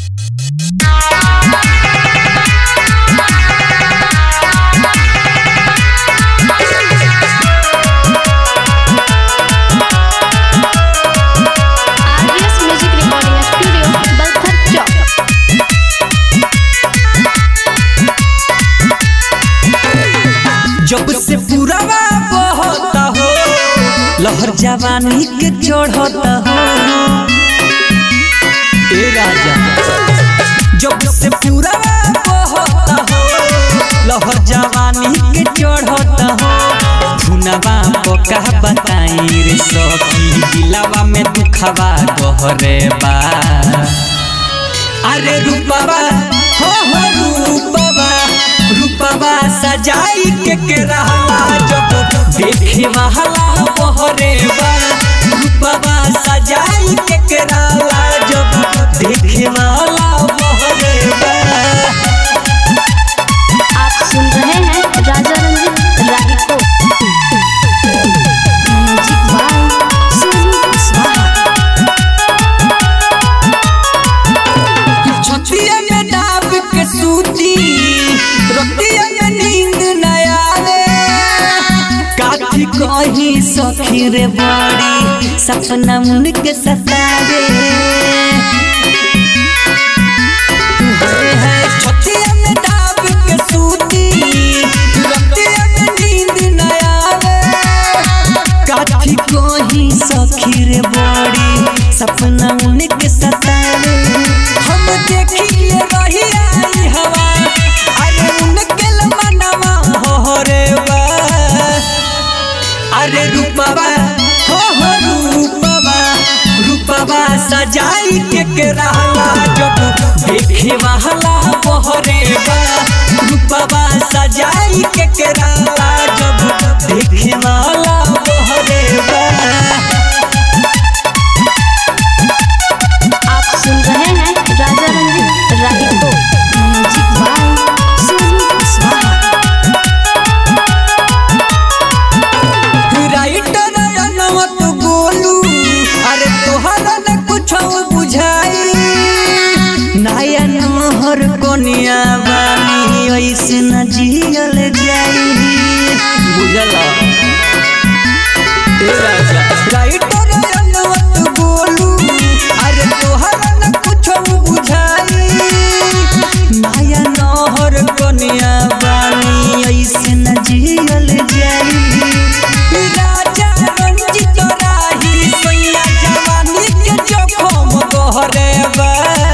RDS music recording studio Balthar चौक जब से पुरावा बहता हो लहर जवानी के चढ़ता हो ए राजा जब से पुरावा बहता हो लहर जवानी के चढ़ता हो धुनवा पका बताई रे सखी दिलावा में दुखवा गहरे बा अरे रूपवा हो हो रूपवा रूपवा सजाई के के रहला जब देखे वाला बहरे बा रूपवा सजाई के के रहला जब देखे वाला बहरे बा आप सुन रहे हैं राजा रंजीत रागी को म्यूजिक बाय सुजीत कुशवाहा छतिया में डाब के सूती रतिया में नींद न आवे काठी कहीं सखी रे बड़ी सपना मुन के सतावे हाय हाय छतिया में डाब के सूती रतिया में नींद न आवे काठी कहीं सखी रे बड़ी सपना उनके सतावे हम देखिए रही आई हवा अरे उनके मनवा हो रे बा अरे रूपवा हो हो रूपवा रूपवा सजाई के के रहला जब देखे वाला बहरे बा रूपवा सजाई के के रहला जब देखे वाला बहरे बा आप सुन रहे हैं राजा रंजीत रागी को music by Sujeet Kushwaha writer अनवत गोलू अरे तोहरा न कुछ बुझाई नया नहर कोनिया बानी ऐसे न जियल जाई बुझला ए राजा राइटर अनवत गोलू अरे तोहरा न कुछ बुझाई नया नहर कोनिया बानी ऐसे न जियल जाई राजा रंजित राही सैया जवानी के जोखम गहरे बा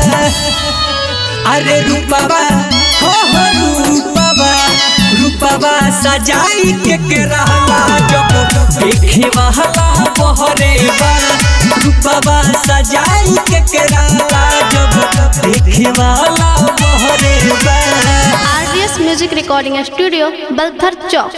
अरे रूपवा हो हो रूपवा रूपवा सजाई के के रहला जब देखे वाला बहरे बा रूपवा सजाई के के रहला जब देखे वाला बहरे बा RDS music recording studio Balthar चौक